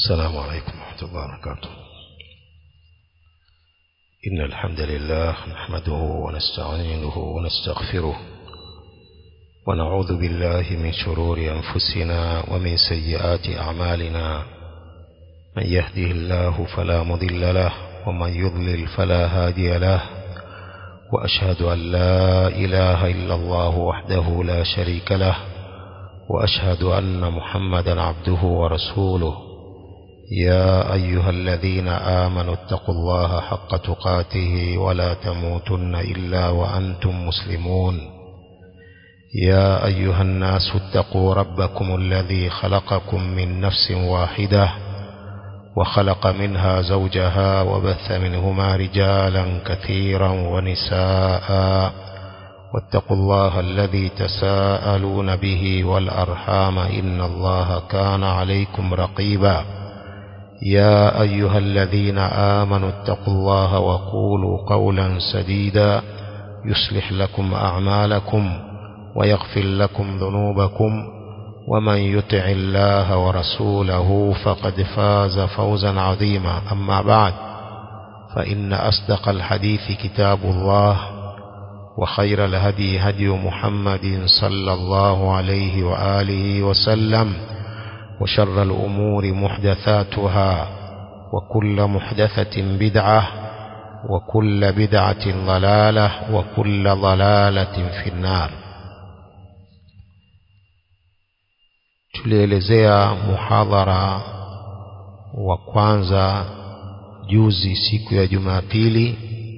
السلام عليكم ورحمة الله وبركاته إن الحمد لله نحمده ونستعينه ونستغفره ونعوذ بالله من شرور أنفسنا ومن سيئات أعمالنا من يهده الله فلا مضل له ومن يضلل فلا هادي له وأشهد أن لا إله إلا الله وحده لا شريك له وأشهد أن محمدا عبده ورسوله يا أيها الذين آمنوا اتقوا الله حق تقاته ولا تموتن إلا وأنتم مسلمون يا أيها الناس اتقوا ربكم الذي خلقكم من نفس واحدة وخلق منها زوجها وبث منهما رجالا كثيرا ونساء واتقوا الله الذي تساءلون به والأرحام إن الله كان عليكم رقيبا يا أيها الذين آمنوا اتقوا الله وقولوا قولا سديدا يصلح لكم أعمالكم ويغفر لكم ذنوبكم ومن يطع الله ورسوله فقد فاز فوزا عظيما أما بعد فإن أصدق الحديث كتاب الله وخير الهدي هدي محمد صلى الله عليه وآله وسلم وشر الأمور محدثاتها وكل محدثة بدعة وكل بدعة ضلالة وكل ضلالة في النار tulielezea muhadhara wa kwanza juzi siku ya Jumapili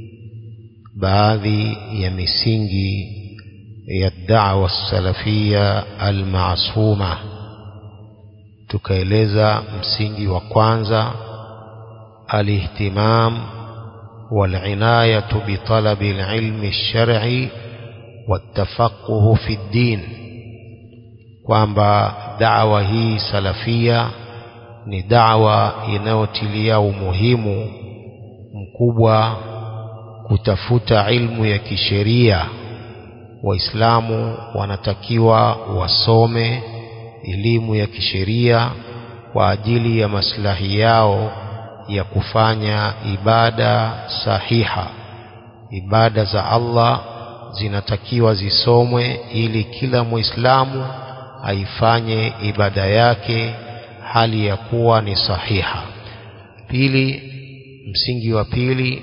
baadhi ya misingi ya da'wa salafia almasuma tukaeleza msingi wa kwanza alihtimam والعناية بطلب العلم الشرعي والتفقه في الدين kwamba da'wa hii salafia ni da'wa inayotilia umuhimu mkubwa kutafuta ilmu ya kisheria waislamu wanatakiwa wasome elimu ya kisheria kwa ajili ya maslahi yao ya kufanya ibada sahiha ibada za Allah zinatakiwa zisomwe ili kila muislamu aifanye ibada yake hali ya kuwa ni sahiha pili msingi wa pili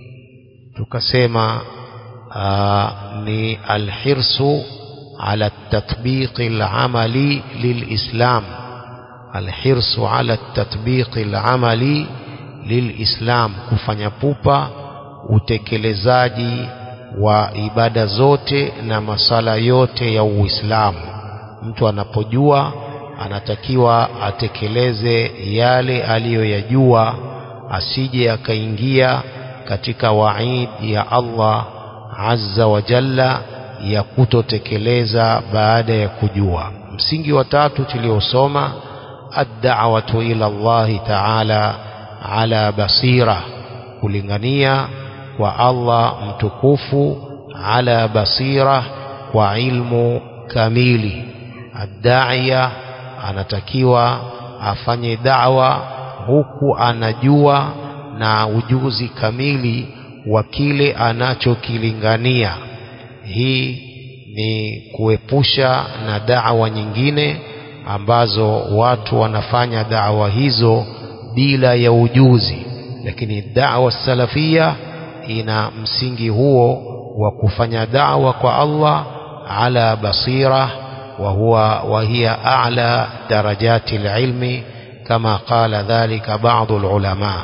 tukasema aa, ni alhirsu ala tatbiq alamali lilislam alhirsu ala tatbiq alamali lilislam kufanya pupa utekelezaji wa ibada zote na masala yote ya Uislamu mtu anapojua anatakiwa atekeleze yale aliyoyajua asije akaingia katika waid ya Allah azza wa jalla ya kutotekeleza baada ya kujua msingi wa tatu tuliosoma ad-da'watu ila Allah ta'ala ala basira kulingania kwa Allah mtukufu ala basira kwa ilmu kamili ad-da'iya anatakiwa afanye da'wa huku anajua na ujuzi kamili wa kile anachokilingania hii ni kuepusha na da'wa nyingine ambazo watu wanafanya da'wa hizo bila ya ujuzi lakini da'wa salafia ina msingi huo wa kufanya da'wa kwa Allah ala basira وهو وهي أعلى درجات العلم كما قال ذلك بعض العلماء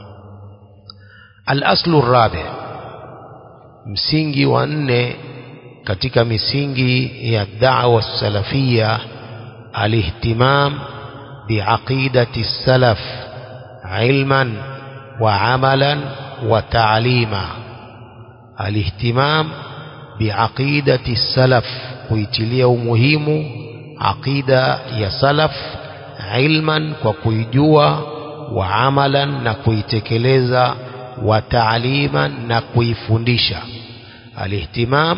الأصل الرابع msingi wa nne katika misingi ya da'wa salafia alihtimam biaqidati salaf ilman wa amalan wa ta'lima alihtimam biaqidati salaf kuitilia umuhimu aqida ya salaf ilman kwa kuijua wa amalan na kuitekeleza wa taaliman na kuifundisha alihtimam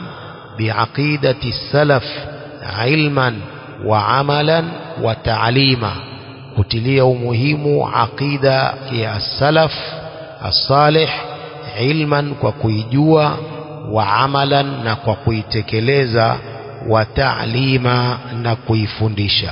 biaqidati salaf ilman wa amalan wa taalima kutilia umuhimu aqida ya salaf as-salih ilman kwa kuijua wa amalan na kwa kuitekeleza wa ta'lima na kuifundisha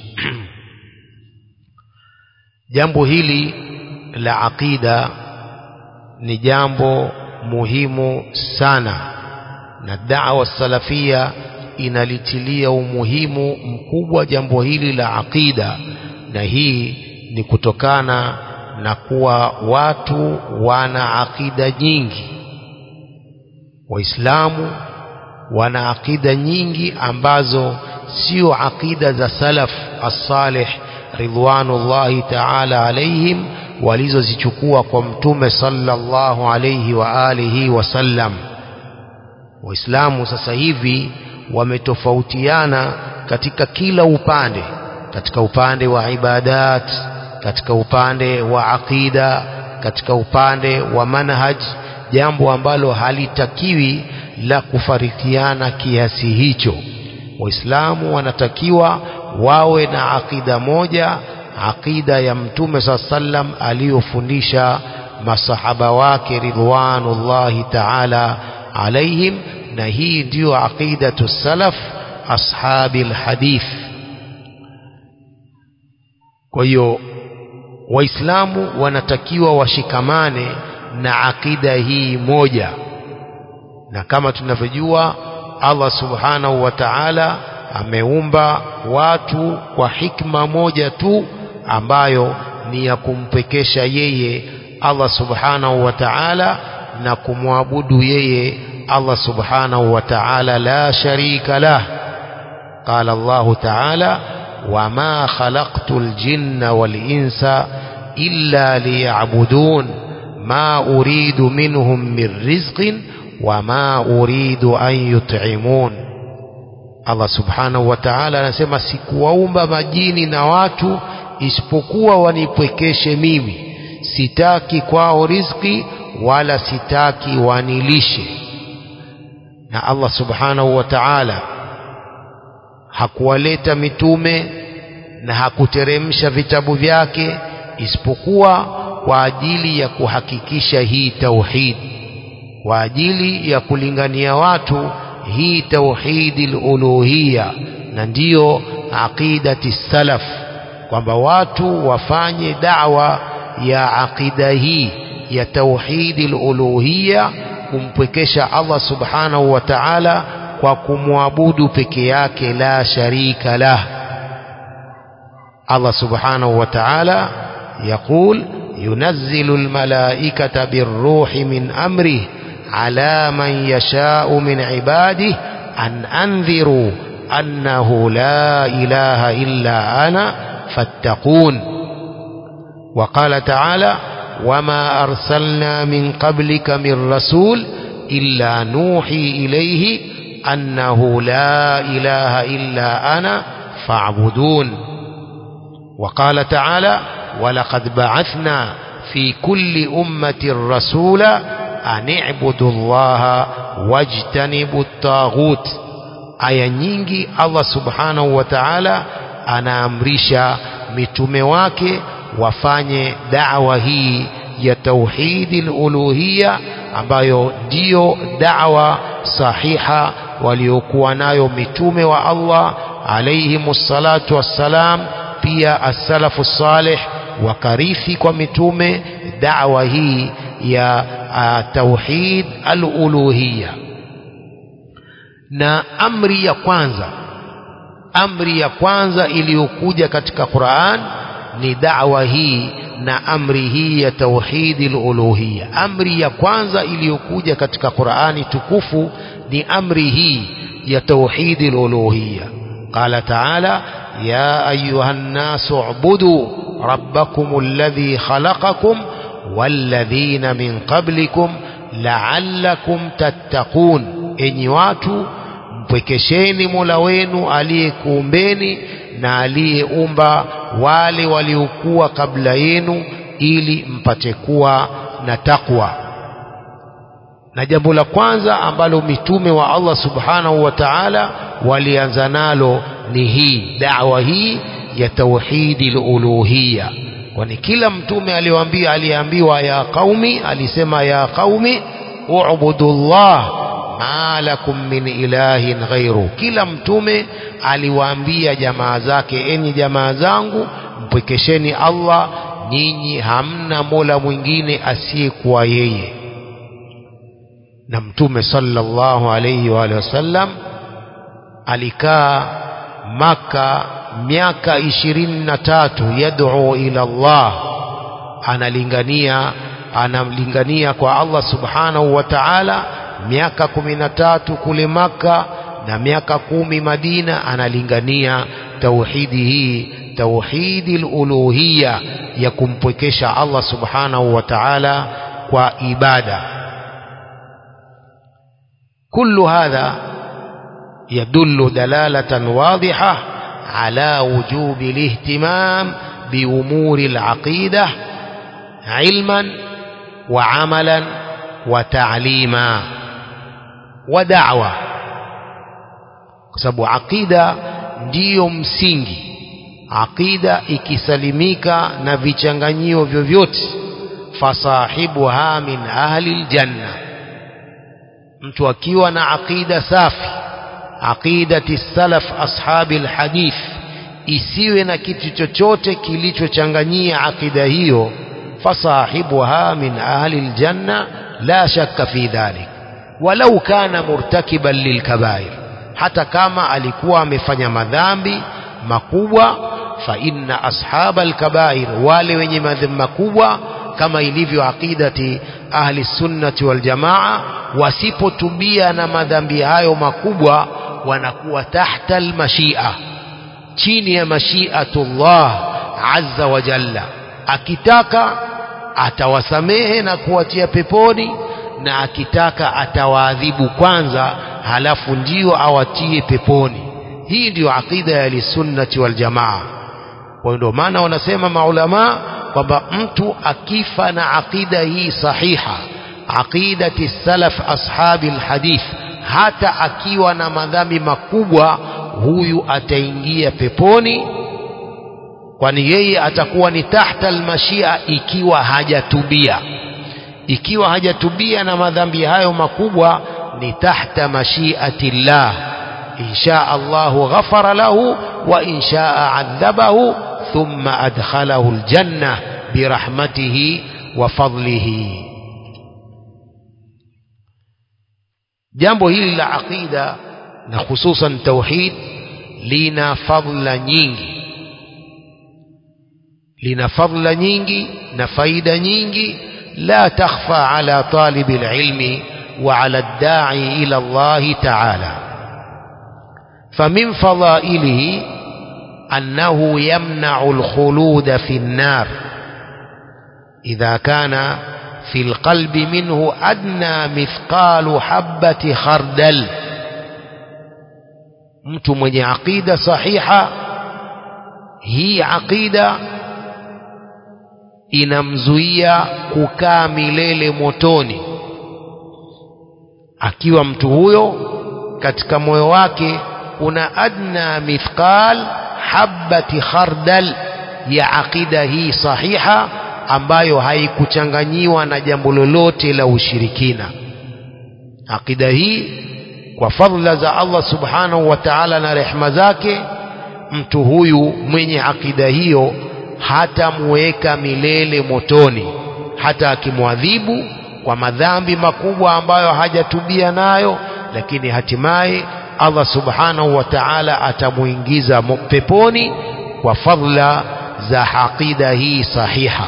jambo hili la aqida ni jambo muhimu sana na da'wa salafia inalitilia umuhimu mkubwa jambo hili la aqida na hii ni kutokana na kuwa watu wana aqida nyingi waislamu wana aqida nyingi ambazo sio aqida za salaf as-salih ridwanullahi ta'ala alaihim walizozichukua kwa mtume sallallahu alayhi wa alihi wasallam waislamu sasa hivi wametofautiana katika kila upande katika upande wa ibadat katika upande wa aqida katika upande wa manhaj jambo ambalo halitakiwi la kufarikiana kiasi hicho waislamu wanatakiwa wawe na aqida moja aqida ya mtume saa sallam aliyofundisha masahaba wake ridwanullahi taala alaihim na hii ndiyo aqidatu salaf ashabi lhadith kwa hiyo waislamu wanatakiwa washikamane na aqida hii moja na kama tunavyojua Allah subhanahu wa ta'ala ameumba watu kwa hikma moja tu ambayo ni ya kumpekesha yeye Allah subhanahu wa ta'ala na kumwabudu yeye Allah subhanahu wa ta'ala la sharika lah قال الله تعالى وما خلقت الجن والإنس إلا ليعبدون ما أريد منهم من رزق وما أريد أن يطعمون Allah subhanahu wa ta'ala anasema sikuwaumba majini na watu isipokuwa wanipwekeshe mimi sitaki kwao riziki wala sitaki wanilishe na Allah subhanahu wa ta'ala hakuwaleta mitume na hakuteremsha vitabu vyake isipokuwa kwa ajili ya kuhakikisha hii tauhid kwa ajili ya kulingania watu hii tauhidi uluhia na ndiyo aqidati salaf kwamba watu wafanye dawa ya aqida hii ya tauhidi uluhia kumpwekesha Allah subhanahu wa ta'ala kwa kumwabudu peke yake la sharika lah Allah subhanahu wa ta'ala يقول ينزل الملائكة بالروح من أمره على من يشاء من عباده أن أنذروا أنه لا إله إلا أنا فاتقون وقال تعالى وما أرسلنا من قبلك من رسول إلا نوحي إليه أنه لا إله إلا أنا فاعبدون وقال تعالى ولقد بعثنا في كل أمة رسولا أن اعبدوا الله واجتنبوا الطاغوت aya nyingi Allah subhanahu wa ta'ala anaamrisha mitume wake wafanye da'wa hii ya tauhidi uluhia ambayo ndiyo da'wa sahiha waliokuwa nayo mitume wa Allah alayhimus salatu wassalam pia as-salafu salih wakarithi kwa mitume da'wa hii ya uh, tauhid al-uluhiyya na amri ya kwanza amri ya kwanza iliyokuja katika Qur'an ni da'wa hii na amri hii ya tauhidi al-uluhiyya amri ya kwanza iliyokuja katika Qur'ani tukufu ni amri hii ya tauhidi al-uluhiyya qala ta'ala ya ayuha an-nasu ubudu rabbakum alladhi khalaqakum walladhina min qablikum la'allakum tattaqun enyi watu mpwekesheni Mola wenu aliyekuumbeni na aliyeumba wale waliokuwa kabla yenu ili mpate kuwa na takwa na jambo la kwanza ambalo mitume wa Allah subhanahu wa ta'ala walianza nalo ni hii da'wa hii ya tauhidi luluhiya kwani kila mtume aliyoambia aliambiwa ya qaumi alisema ya qaumi ubudu llah ma lakum min ilahin ghairu kila mtume aliwaambia jamaa zake enyi jamaa zangu mpwekesheni allah nyinyi hamna mola mwingine asiyekuwa yeye na mtume sallallahu alayhi wa alihi wasallam alikaa maka miaka ishirini na tatu yad'u ila Allah analingania analingania kwa Allah subhanahu wa ta'ala miaka kumi na tatu kule maka na miaka kumi Madina analingania tauhidi hii tauhidi uluhiyya ya kumpwekesha Allah subhanahu wa ta'ala kwa ibada كل هذا يدل دلالة واضحة على وجوب الاهتمام بأمور العقيدة علما وعملا وتعليما ودعوة sababu aqida ndiyo msingi aqida ikisalimika na vichanganyio vyovyote fasahibuha min ahli ljanna mtu akiwa na aqida safi aqidati salaf ashabi alhadith isiwe na kitu chochote kilichochanganyia aqida hiyo fasahibuha min ahli aljanna la shakka fi dhalik walau kana murtakiban lilkabair hata kama alikuwa amefanya madhambi makubwa fa inna ashaba alkabair wale wenye madhambi makubwa kama ilivyo aqidati ahli sunnati wal jamaa wasipotubia na madhambi hayo makubwa wanakuwa tahta almashia chini ya mashiatullah azza wa jalla akitaka atawasamehe na kuwatia peponi na akitaka atawaadhibu kwanza halafu ndio awatie peponi hii ndiyo aqida ya lisunnati wal jamaa kwa ndio maana wanasema maulamaa kwamba mtu akifa na aqida hii sahiha aqidati salaf ashabi alhadith hata akiwa na madhambi makubwa huyu ataingia peponi kwani yeye atakuwa ni tahta almashia ikiwa hajatubia ikiwa hajatubia na madhambi hayo makubwa ni tahta mashiati llah insha Allahu ghafara lahu wa inshaa adhabahu thumma adkhalahu aljanna birahmatihi wa fadlihi jambo hili la aqida na hususan tauhid lina fadla nyingi lina fadla nyingi na faida nyingi la takhfa ala talibi alilmi wa ala ad-da'i ila Allah ta'ala فمن فضائله أنه يمنع الخلود في النار إذا كان في القلب منه أدنى مثقال حبة خردل mtu mwenye aqida sahiha hii aqida inamzuia kukaa milele motoni akiwa mtu huyo katika moyo wake kuna adna mithqal habati khardal ya aqida hii sahiha ambayo haikuchanganyiwa na jambo lolote la ushirikina aqida hii kwa fadhila za Allah subhanahu wa ta'ala na rehma zake mtu huyu mwenye akida hiyo hatamuweka milele motoni hata akimwadhibu kwa madhambi makubwa ambayo hajatubia nayo lakini hatimaye Allah subhanahu wa ta'ala atamuingiza peponi kwa fadhila za aqida hii sahiha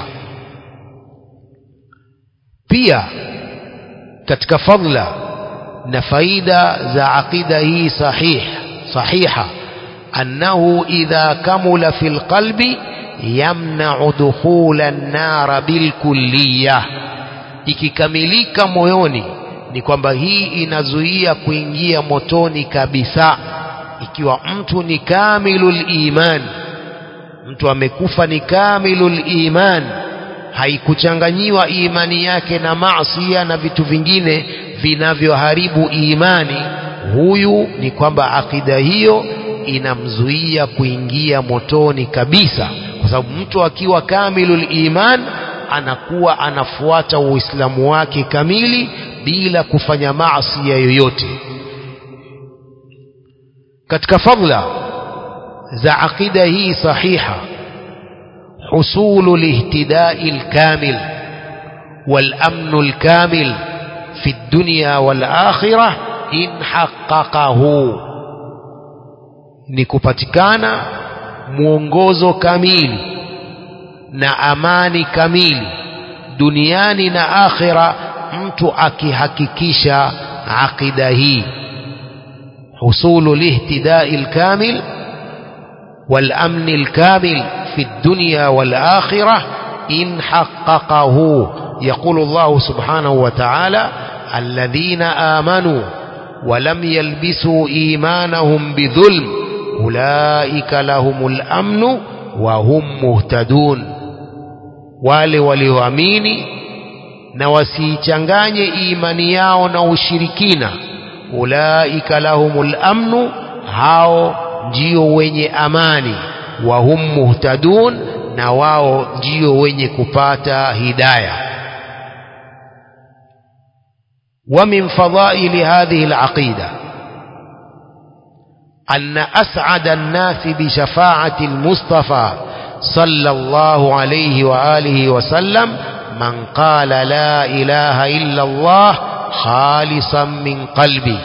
pia katika fadhila na faida za aqida hii sahih sahiha annahu idha kamula fil qalbi yamna'u dukhula an-nar bilkulliyah ikikamilika moyoni ni kwamba hii inazuia kuingia motoni kabisa ikiwa mtu ni kamilul iman mtu amekufa ni kamilul iman haikuchanganyiwa imani yake na maasiya na vitu vingine vinavyoharibu imani huyu ni kwamba akida hiyo inamzuia kuingia motoni kabisa kwa sababu mtu akiwa kamilul iman anakuwa anafuata uislamu wake kamili bila kufanya maasi yoyote katika fadla za aqida hii sahiha حصول الاهتداء الكامل والأمن الكامل في الدنيا والآخرة إن حققه نكبتكانا mwongozo kamili na amani kamili duniani na akhira mtu akihakikisha aqida hii husulu lihtidai lkamil والأمن الكامل في الدنيا والآخرة إن حققه يقول الله سبحانه وتعالى الذين آمنوا ولم يلبسوا إيمانهم بظلم أولئك لهم الأمن وهم مهتدون wale walioamini na wasiichanganye imani yao na ushirikina ulaika lahumul amnu hao ndio wenye amani wa hum muhtadun na wao ndio wenye kupata hidaya wa min fadaili hadhihi alaqida أن أسعد الناس بشفاعة المصطفى صلى الله عليه وآله وسلم من قال لا إله إلا الله خالصا من قلبه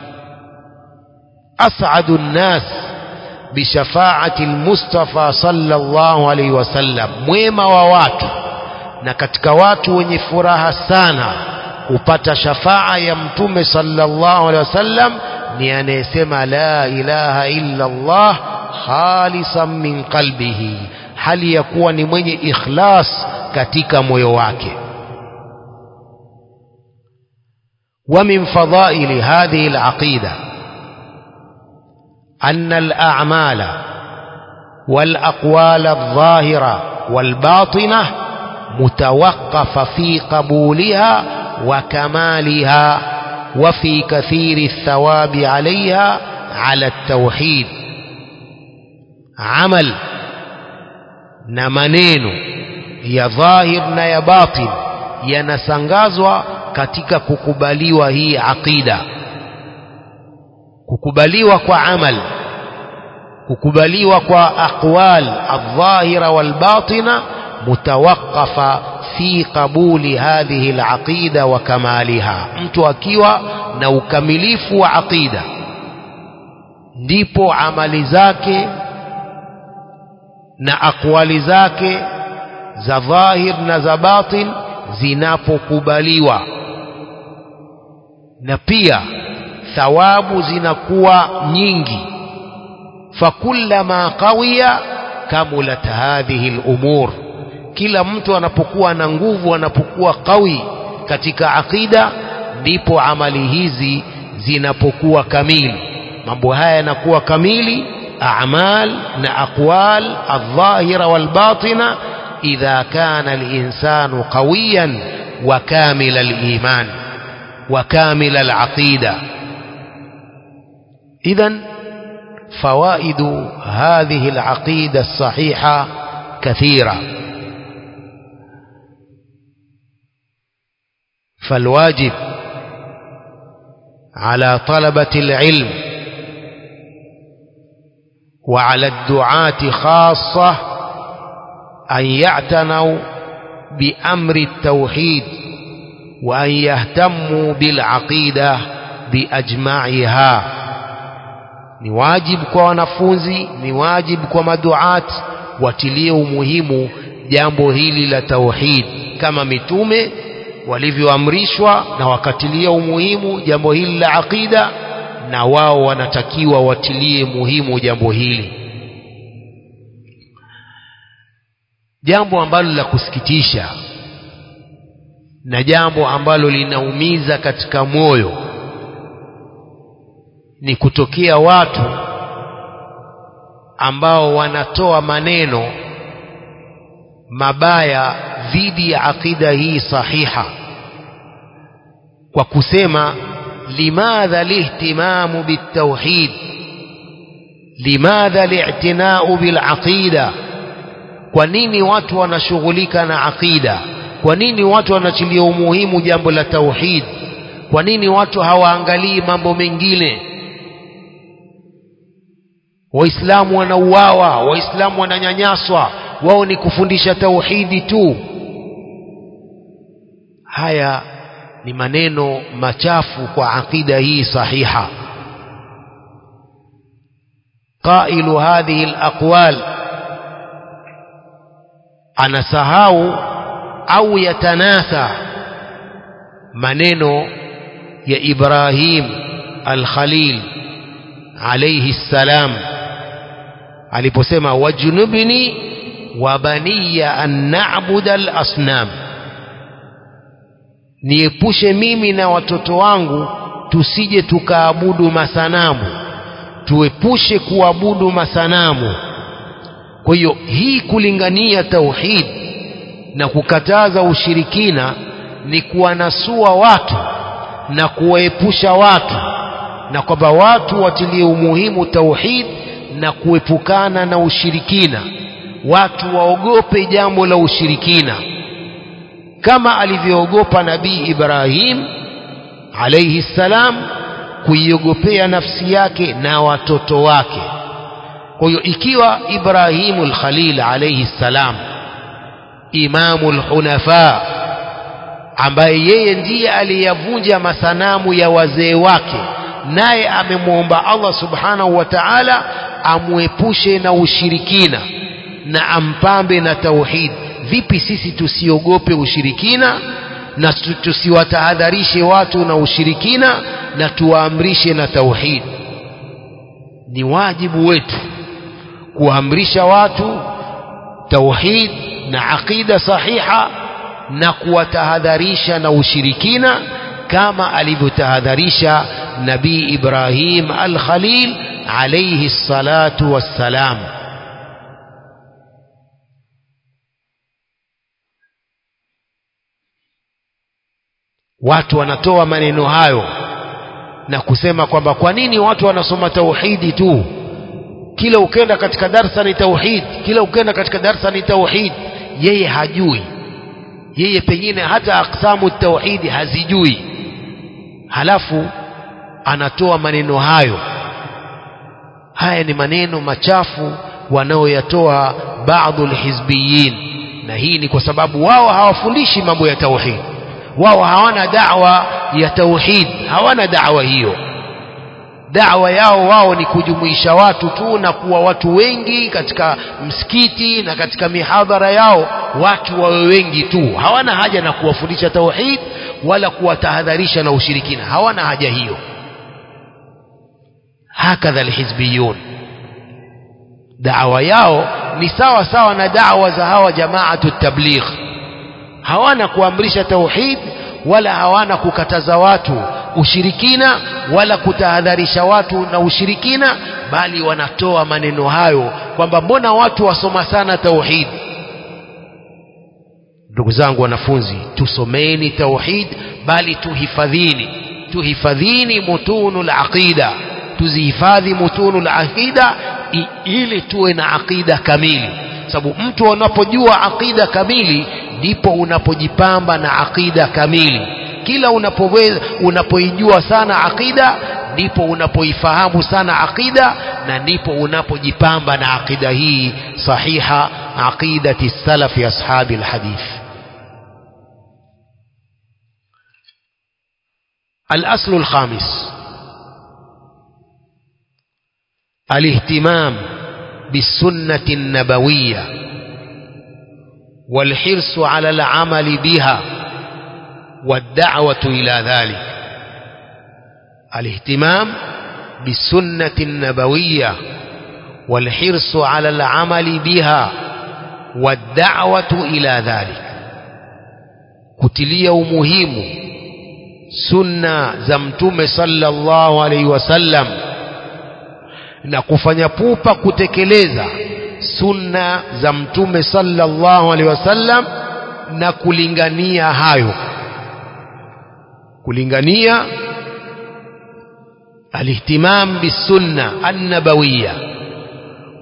أسعد الناس بشفاعة المصطفى صلى الله عليه وسلم mwema wa watu na katika watu wenye furaha sana kupata shafaa ya mtume sallallahu alaihi wasallam ni anayesema la ilaha illa Allah khalisan min qalbihi hali ya kuwa ni mwenye ikhlas katika moyo wake wa min fadaili hadhihi alaqida أن الأعمال والأقوال الظاهرة والباطنة متوقف في قبولها وكمالها وفي كثير الثواب عليها على التوحيد عمل نمنين يا ظاهر يا باطن yanasangazwa katika kukubaliwa hii aqida kukubaliwa kwa amal kukubaliwa kwa aqwal aldhahira walbatina mutawaqafa fi qabuli hadhihi alaqida wa kamaliha mtu akiwa na ukamilifu wa aqida ndipo amali zake na aqwali zake za dhahir na za batin zinapokubaliwa na pia thawabu zinakuwa nyingi fakullama qawiya kamulat hadhihi lumur kila mtu anapokuwa na nguvu anapokuwa qawi katika aqida ndipo amali hizi zinapokuwa kamili mambo haya yanakuwa kamili a'mal na aqwal aldhahira walbatina idha kana alinsanu qawiyan wa kamila aliman wa kamila alaqida إذا فوائد هذه العقيدة الصحيحة كثيرة فالواجب على طلبة العلم وعلى الدعاة خاصة أن يعتنوا بأمر التوحيد وأن يهتموا بالعقيدة بأجمعها ni wajibu kwa wanafunzi ni wajibu kwa maduat watilie umuhimu jambo hili la tauhid kama mitume walivyoamrishwa na wakatilia umuhimu jambo hili la aqida na wao wanatakiwa watilie muhimu jambo hili jambo ambalo la kusikitisha na jambo ambalo linaumiza katika moyo ni kutokea watu ambao wanatoa maneno mabaya dhidi ya aqida hii sahiha kwa kusema limadha lihtimamu bitauhid limadha li'tina'u bil aqida kwa nini watu wanashughulika na aqida kwa nini watu wanachilia umuhimu jambo la tauhid kwa nini watu hawaangalii mambo mengine waislamu wanauawa waislamu wananyanyaswa wao ni kufundisha tauhidi tu haya ni maneno machafu kwa aqida hii sahiha qailu hadhihi alaqwal anasahau au yatanasa maneno ya Ibrahim al-Khalil alayhi salam aliposema wajnubni wa baniya an na'budu al-asnam niepushe mimi na watoto wangu tusije tukaabudu masanamu tuepushe kuabudu masanamu kwa hiyo hii kulingania tauhid na kukataza ushirikina ni kuwanasua watu na kuwaepusha watu na kwamba watu watilie umuhimu tauhid na kuepukana na ushirikina watu waogope jambo la ushirikina kama alivyoogopa nabii Ibrahim alayhi salam kuiogopea nafsi yake na watoto wake kwa hiyo ikiwa Ibrahimul Khalil alayhi salam imamul hunafa ambaye yeye ndiye aliyavunja masanamu ya wazee wake naye amemwomba Allah subhanahu wa ta'ala amwepushe na ushirikina na ampambe na tauhid vipi sisi tusiogope ushirikina na tusiwatahadharishe watu na ushirikina na tuwaamrishe na tauhid ni wajibu wetu kuamrisha watu tauhid na aqida sahiha na kuwatahadharisha na ushirikina kama alivyotahadharisha nabii Ibrahim al-Khalil alayhi salatu wassalam watu wanatoa maneno hayo na kusema kwamba kwa nini watu wanasoma tauhidi tu kila ukenda katika darsa ni tauhid kila ukenda katika darsa ni tauhid yeye hajui yeye pengine hata aksamu tauhidi hazijui halafu anatoa maneno hayo haya ni maneno machafu wanaoyatoa baadhi alhizbiyin na hii ni kwa sababu wao hawafundishi mambo ya tauhid wao hawana da'wa ya tauhid hawana da'wa hiyo da'wa yao wao ni kujumuisha watu tu na kuwa watu wengi katika msikiti na katika mihadhara yao watu wawe wengi tu hawana haja na kuwafundisha tauhid wala kuwatahadharisha na ushirikina hawana haja hiyo hakadha alhizbiyun da'wa yao ni sawa sawa na da'wa za hawa jamaatu tabligh hawana kuamrisha tauhid wala hawana kukataza watu ushirikina wala kutahadharisha watu na ushirikina bali wanatoa maneno hayo kwamba mbona watu wasoma sana tauhid ndugu zangu wanafunzi tusomeni tauhid bali tuhifadhini tuhifadhini mutunul aqida tuzihifadhi mutunul aqida ili tuwe na aqida kamili sababu mtu unapojua aqida kamili ndipo unapojipamba na aqida kamili kila unapoweza unapoijua sana aqida ndipo unapoifahamu sana aqida na ndipo unapojipamba na aqida hii sahiha aqidati salafi ashabi alhadith الأصل الخامس الاهتمام بالسنة النبوية والحرص على العمل بها والدعوة إلى ذلك الاهتمام بالسنة النبوية والحرص على العمل بها والدعوة إلى ذلك kutilia umuhimu sunna za mtume sallallahu alaihi wasallam na kufanya pupa kutekeleza sunna za mtume sallallahu alaihi wasallam na kulingania hayo kulingania alihtimam bisunna annabawiyya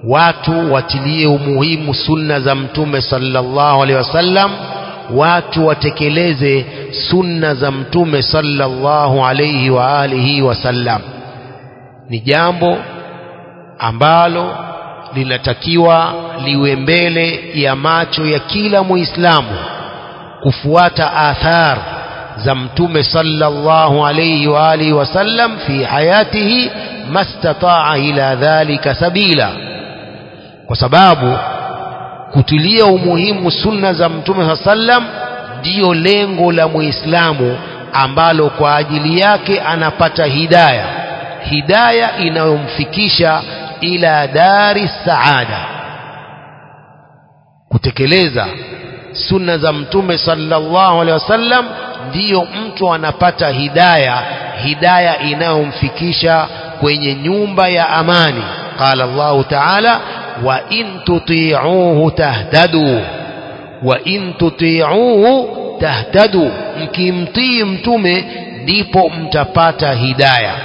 watu watilie umuhimu sunna za mtume sallallahu alaihi wasallam watu watekeleze sunna za mtume sallallahu alaihi wa alihi wasallam ni jambo ambalo linatakiwa liwe mbele ya macho ya kila muislamu kufuata athar za mtume sallallahu alayhi wa alihi wasallam fi hayatihi mastataa ila dhalika sabila kwa sababu kutilia umuhimu sunna za mtume sallam ndiyo lengo la muislamu ambalo kwa ajili yake anapata hidaya hidaya inayomfikisha ila dari saada kutekeleza sunna za mtume sallallahu alaihi wasallam ndiyo mtu anapata hidaya hidaya inayomfikisha kwenye nyumba ya amani qala Allahu ta'ala wa in tuti'uhu tahtadu wa in tuti'uhu tahtadu mkimtii mtume ndipo mtapata hidaya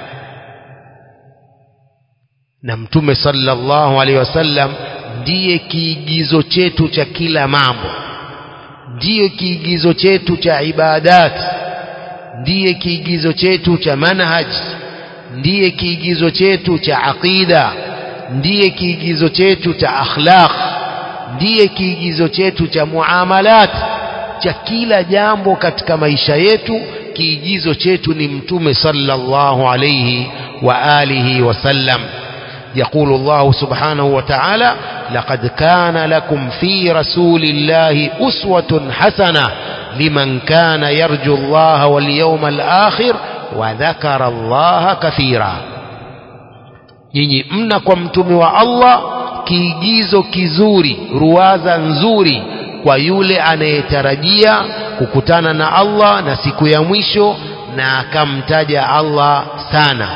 na mtume sallallahu alaihi wasallam ndiye kiigizo chetu cha kila mambo ndiye kiigizo chetu cha ibadat ndiye kiigizo chetu cha manhaj ndiye kiigizo chetu cha aqida ndiye kiigizo chetu cha akhlaq ndiye kiigizo chetu cha muamalat cha kila jambo katika maisha yetu kiigizo chetu ni mtume sallallahu alayhi wa alihi wasallam يقول الله سبحانه وتعالى لقد كان لكم في رسول الله أسوة حسنة لمن كان يرجو الله واليوم الآخر وذكر الله كثيرا nyinyi mna kwa mtume wa Allah kiigizo kizuri ruwaza nzuri kwa yule anayetarajia kukutana na Allah na siku ya mwisho na akamtaja Allah sana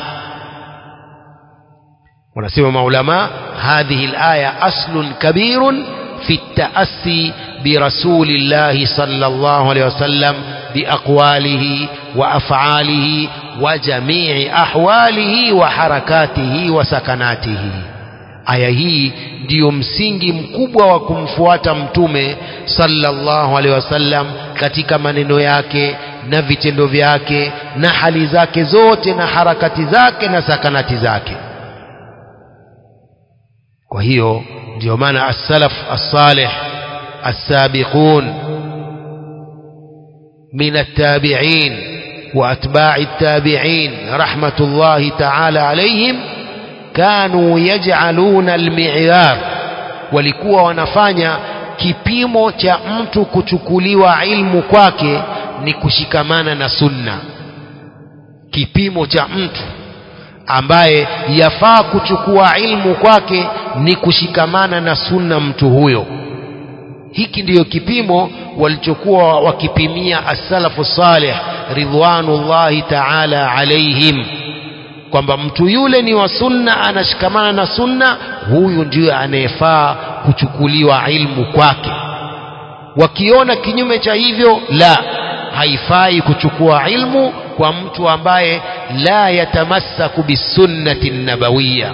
wanasema maulama hadhihi alaya aslun kabirun fi التأسي برسول الله صلى الله عليه وسلم بأقواله وأفعاله وجميع أحواله وحركاته وسكناته aya hii ndiyo msingi mkubwa wa kumfuata mtume sallallahu alaihi wasallam katika maneno yake na vitendo vyake na hali zake zote na harakati zake na sakanati zake kwa hiyo ndio maana as-salaf as-salih as-sabiqun min at-tabi'in wa atba'i at-tabi'in rahmatullahi ta'ala alayhim kanu yaj'aluna al-mi'yar walikuwa wanafanya kipimo cha mtu kuchukuliwa ilmu kwake ni kushikamana na sunna kipimo cha mtu ambaye yafaa kuchukua ilmu kwake ni kushikamana na sunna mtu huyo hiki ndiyo kipimo walichokuwa wakipimia as-salafu salih ridwanullahi ta'ala alaihim kwamba mtu yule ni wa sunna anashikamana na sunna huyu ndiyo anayefaa kuchukuliwa ilmu kwake wakiona kinyume cha hivyo la haifai kuchukua ilmu kwa mtu ambaye la yatamassaku bisunnati nabawiya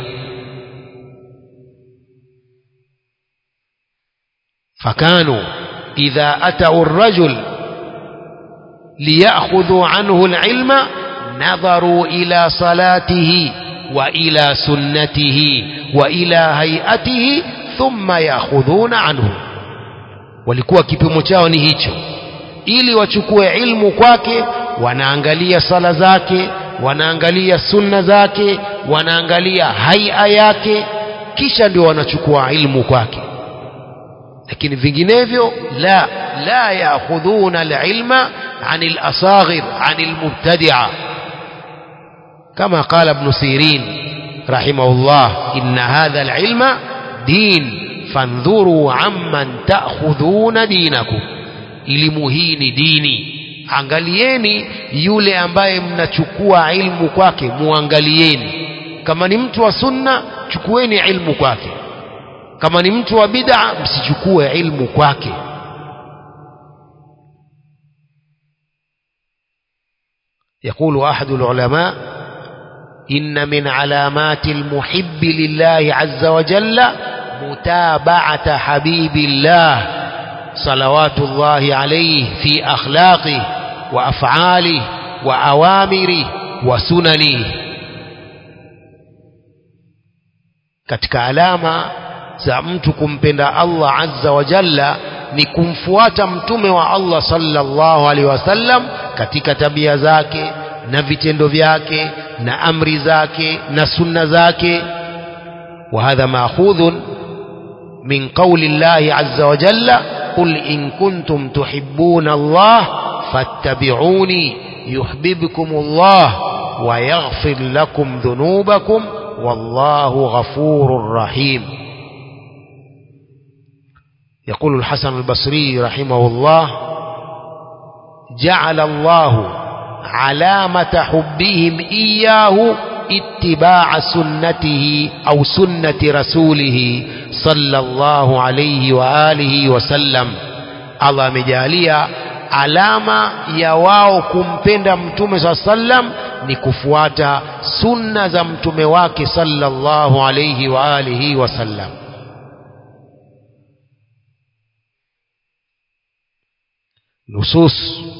فكانوا إذا أتوا الرجل ليأخذوا عنه العلم نظروا إلى صلاته وإلى سنته وإلى هيئته ثم يأخذون عنه walikuwa kipimo chao ni hicho ili wachukue ilmu kwake wanaangalia sala zake wanaangalia sunna zake wanaangalia haia yake kisha ndio wanachukua ilmu kwake lakini vinginevyo la la yaakhudhuna alilma عن الأصاغر عن المبتدعة كما قال ابن سيرين رحمه الله إن هذا العلم دين فانظروا عمن تأخذون دينكم elimu hii ni dini angalieni yule ambaye mnachukua ilmu kwake muangalieni kama ni mtu wa sunna chukueni ilmu kwake kama ni mtu wa bid'a msichukue ilmu kwake يقول أحد العلماء إن من علامات المحب لله عز وجل متابعة حبيب الله صلوات الله عليه في أخلاقه وأفعاله وأوامره وسننه katika alama za mtu kumpenda Allah azza wa jalla ni kumfuata mtume wa Allah sallallahu alaihi wasallam katika tabia zake na vitendo vyake na amri zake na sunna zake وهذا ماخوذ من قول الله عز وجل قل إن كنتم تحبون الله فاتبعوني يحببكم الله ويغفر لكم ذنوبكم والله غفور رحيم يقول الحسن البصري رحمه الله جعل الله علامة حبهم إياه اتباع سنته أو سنة رسوله صلى الله عليه وآله وسلم الله مجاليا alama ya wao kumpenda mtume saa sallam ni kufuata sunna za mtume wake sallallahu alayhi wa alihi wasallam nusus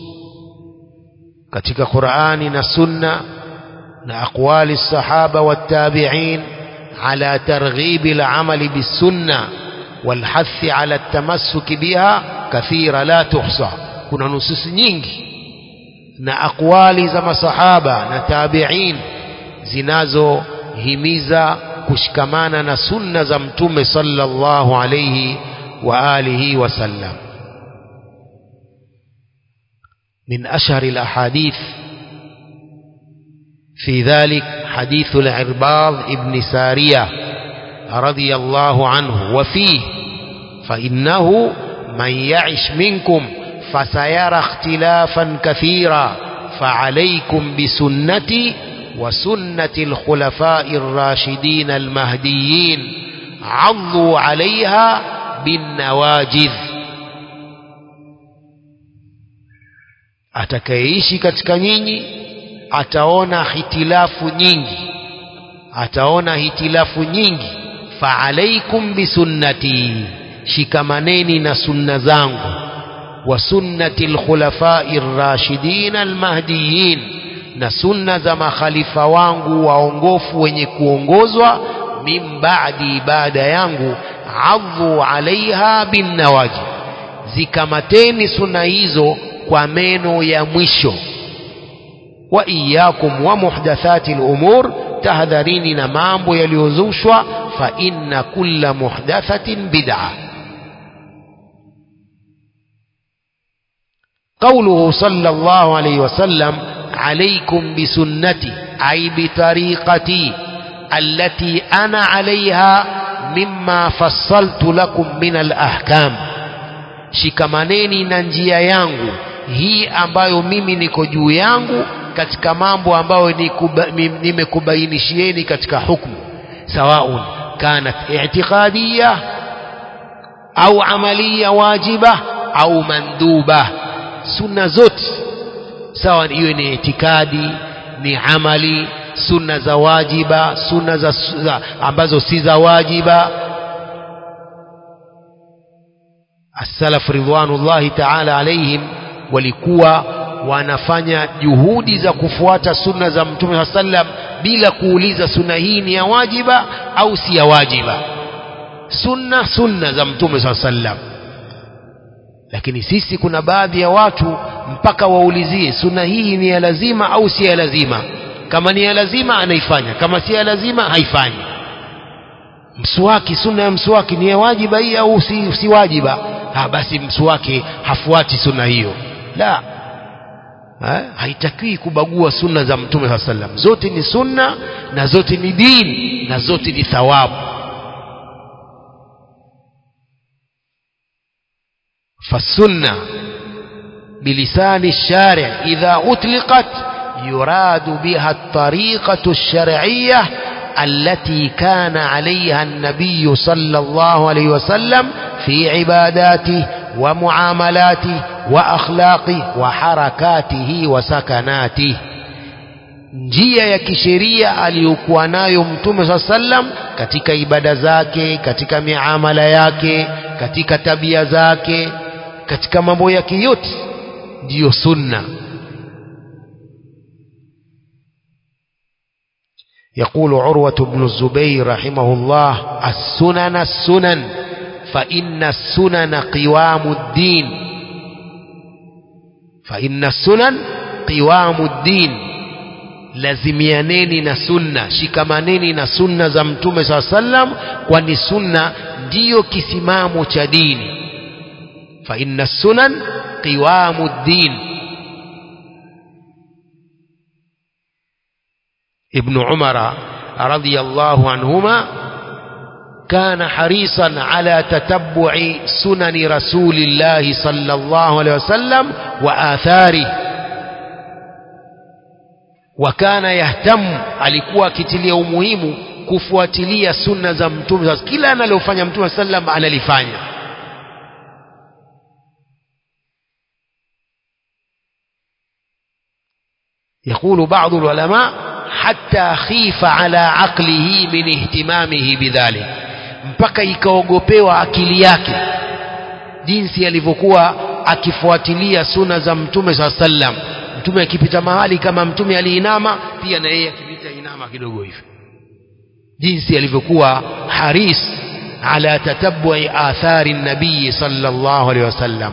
katika Qur'ani na sunna na aqwali sahaba wattabi'in ala targhibi al-amali bis-sunna والحث على التمسك بها كثيرة لا تحصى kuna nususi nyingi na akwali za masahaba na tabi'in zinazohimiza kushikamana na sunna za mtume sallallahu alayhi wa alihi wasallam من أشهر الأحاديث في ذلك حديث العرباض ابن سارية رضي الله عنه وفيه فإنه من يعش منكم فسيرى اختلافا كثيرا فعليكم بسنتي وسنة الخلفاء الراشدين المهديين عضوا عليها بالنواجذ atakayeishi katika nyinyi ataona hitilafu nyingi ataona hitilafu nyingi faalaikum bisunnati shikamaneni na sunna zangu wa sunnati lkhulafai rashidin almahdiyin na sunna za makhalifa wangu waongofu wenye kuongozwa min ba'di baada yangu adhu alaiha binnawaji zikamateni sunna hizo kwa meno ya mwisho wa iyakum wa muhdathati al-umur tahadharini na mambo yaliyozushwa fa inna kulla muhdathatin bid'a قوله صلى الله عليه وسلم عليكم بسنتي أي بطريقتي التي أنا عليها مما فصلت لكم من الأحكام shikamaneni na njia yangu hii ambayo mimi niko juu yangu katika mambo ambayo nimekubainishieni katika hukmu sawaun kanat i'tiqadiyya au amaliya wajiba au manduba sunna zote sawa iwe ni itikadi ni amali sunna za wajiba sunna za, za ambazo si za wajiba as-salaf ridwanullahi ta'ala alaihim walikuwa wanafanya juhudi za kufuata sunna za mtume sallam bila kuuliza sunna hii ni ya wajiba au si ya wajiba sunna sunna za mtume sallam lakini sisi kuna baadhi ya watu mpaka waulizie sunna hii ni ya lazima au si ya lazima kama ni ya lazima anaifanya kama si ya lazima haifanyi mswaki sunna ya mswaki ni ya wajiba hii au si, si wajiba ha, basi mswaki hafuati sunna hiyo la ha? haitakiwi kubagua sunna za mtume saa sallam zote ni sunna na zote ni dini na zote ni thawabu فالسنة بلسان الشارع إذا أطلقت يراد بها الطريقة الشرعية التي كان عليها النبي صلى الله عليه وسلم في عباداته ومعاملاته وأخلاقه وحركاته وسكناته njia ya kisheria aliyokuwa nayo mtume saa sallam katika ibada zake katika miamala yake katika tabia zake katika mambo yake yote ndiyo sunna يقول عروة بن الزبير رحمه الله السنن السنن فإن السنن قوام الدين فإن السنن قوام الدين lazimianeni na sunna shikamaneni na sunna za mtume saa sallam kwani sunna ndiyo kisimamo cha dini fa inna sunan qiwamu ddin ابن عمر رضي الله عنهما كان حريصا على تتبع سنن رسول الله صلى الله عليه وسلم وآثاره وكان يهتم alikuwa akitilia umuhimu kufuatilia sunna za mtume kila analofanya mtume sallam analifanya يقول بعض العلماء حتى خيف على عقله من اهتمامه بذلك mpaka ikaogopewa akili yake jinsi alivyokuwa akifuatilia suna za mtume saa sallam mtume akipita mahali kama mtume aliinama pia na yeye akipita inama kidogo hivi jinsi alivyokuwa haris ala tatabui athari nabii sallallahu alaihi wasallam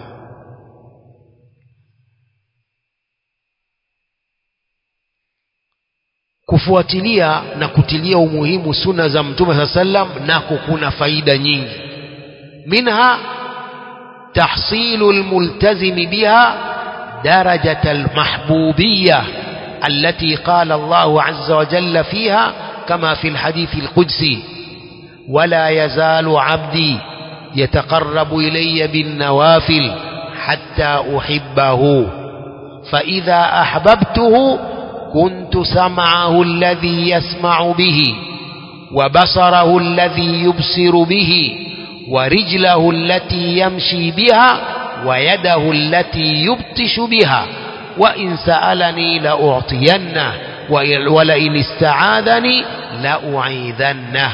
kufuatilia na kutilia umuhimu suna za mtume saa sallam nako kuna faida nyingi minha tahsilu lmultazimi biha درجة المحبوبية التي قال الله عز وجل فيها كما في الحديث القدسي ولا يزال عبدي يتقرب إلي بالنوافل حتى أحبه فإذا أحببته كنت سمعه الذي يسمع به وبصره الذي يبصر به ورجله التي يمشي بها ويده التي يبطش بها وإن سألني لأعطينه ولئن استعاذني لأعيذنه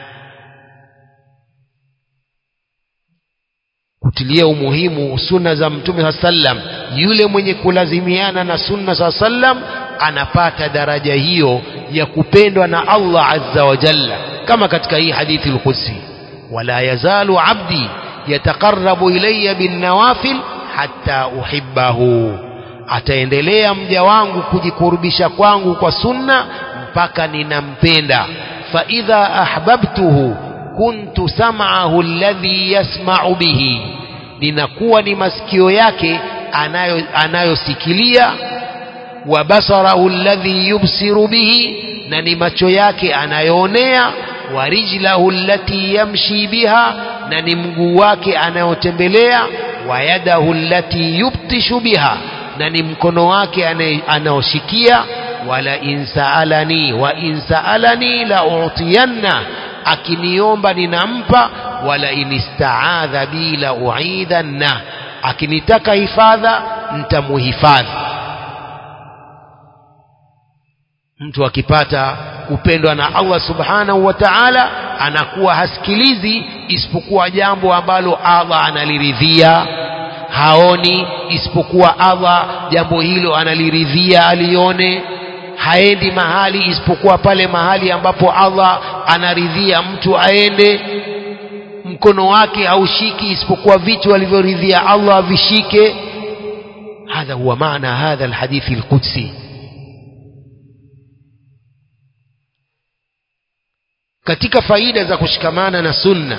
kutilia umuhimu sunna za mtume saa sallam yule mwenye kulazimiana na sunna saa sallam anapata daraja hiyo ya kupendwa na allah azza wa jalla kama katika hii hadithi lqudsi wala yazalu abdi yataqarrabu ilayya binnawafil hatta uhibbahu ataendelea mja wangu kujikurubisha kwangu kwa sunna mpaka ninampenda fa idha ahbabtuhu kuntu sam'ahu alladhi yasma'u bihi ninakuwa ni masikio yake anayo anayosikilia wa basarahu alladhi yubsiru bihi na ni macho yake anayoonea wa rijlahu allati yamshi biha na ni mguu wake anayotembelea wa yadahu allati yubtishu biha na ni mkono wake anaoshikia wala insaalani wa insaalani la utiyanna akiniomba ninampa wala inistaadha bi la uidhanna akinitaka hifadha ntamuhifadhi mtu akipata kupendwa na Allah subhanahu wa ta'ala anakuwa hasikilizi isipokuwa jambo ambalo Allah analiridhia haoni isipokuwa Allah jambo hilo analiridhia alione haendi mahali isipokuwa pale mahali ambapo Allah anaridhia mtu aende mkono wake haushiki isipokuwa vitu alivyoridhia Allah avishike hadha huwa maana hadha alhadithi alqudsi katika faida za kushikamana na sunna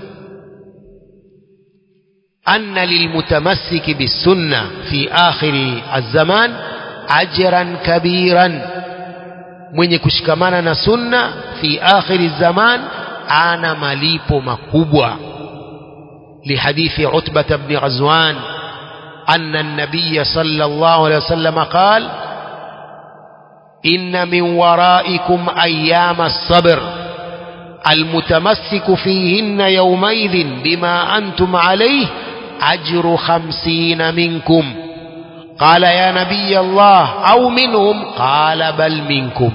anna lilmutamassiki bisunna fi akhiri azzaman ajran kabiran mwenye kushikamana na sunna fi akhiri zaman ana malipo makubwa لحديث عتبة بن غزوان أن النبي صلى الله عليه وسلم قال إن من ورائكم أيام الصبر المتمسك فيهن يومئذ بما أنتم عليه أجر خمسين منكم قال يا نبي الله أو منهم قال بل منكم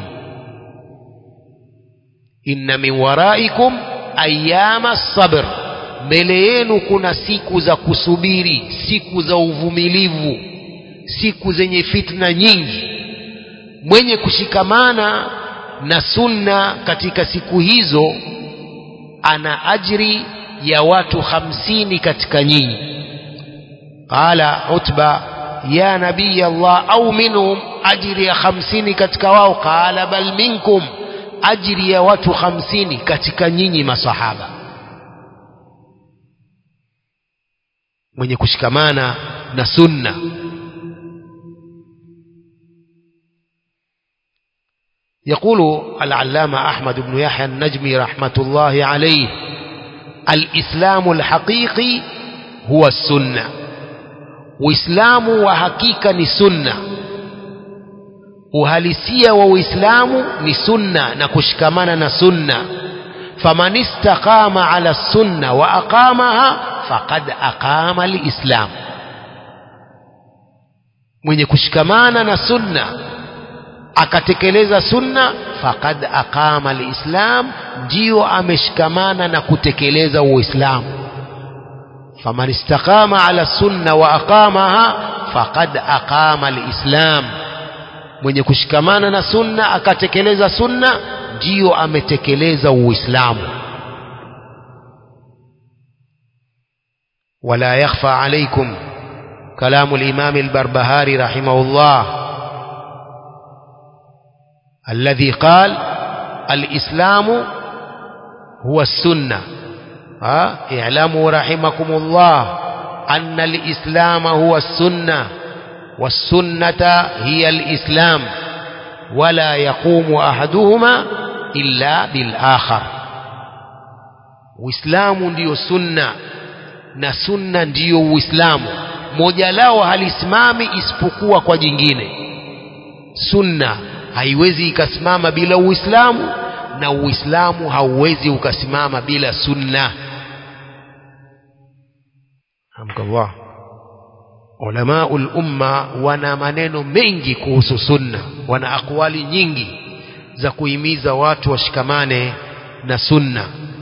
إن من ورائكم أيام الصبر mbele yenu kuna siku za kusubiri siku za uvumilivu siku zenye fitna nyingi mwenye kushikamana na sunna katika siku hizo ana ajri ya watu hamsini katika nyinyi qala utba ya nabii allah au minhum ajri ya hamsini katika wao qala bal minkum ajri ya watu hamsini katika nyinyi masahaba mwenye kushikamana na sunna يقول العلامة أحمد بن يحيى النجمي رحمة الله عليه الإسلام الحقيقي هو السنة وإسلام وحقيقة سنة uhalisia wa uislamu ni sunna na kushikamana na sunna faman istaqama ala sunna wa aqamaha faqad aqama lislam mwenye kushikamana na sunna akatekeleza sunna faqad aqama lislam ndiyo ameshikamana na kutekeleza uislamu faman istaqama ala sunna wa aqamaha faqad aqama lislam mwenye kushikamana na sunna akatekeleza sunna ndiyo ametekeleza uislamu ولا يخفى عليكم كلام الإمام البربهاري رحمه الله الذي قال الإسلام هو السنة ها اعلموا رحمكم الله أن الإسلام هو السنة والسنة هي الإسلام ولا يقوم أحدهما إلا بالآخر Uislamu ndiyo sunna na sunna ndiyo Uislamu. Moja lao halisimami isipokuwa kwa jingine. Sunna haiwezi ikasimama bila Uislamu na Uislamu hauwezi ukasimama bila sunna. Hamdallah. Ulamaul umma wana maneno mengi kuhusu sunna, wana akwali nyingi za kuhimiza watu washikamane na sunna.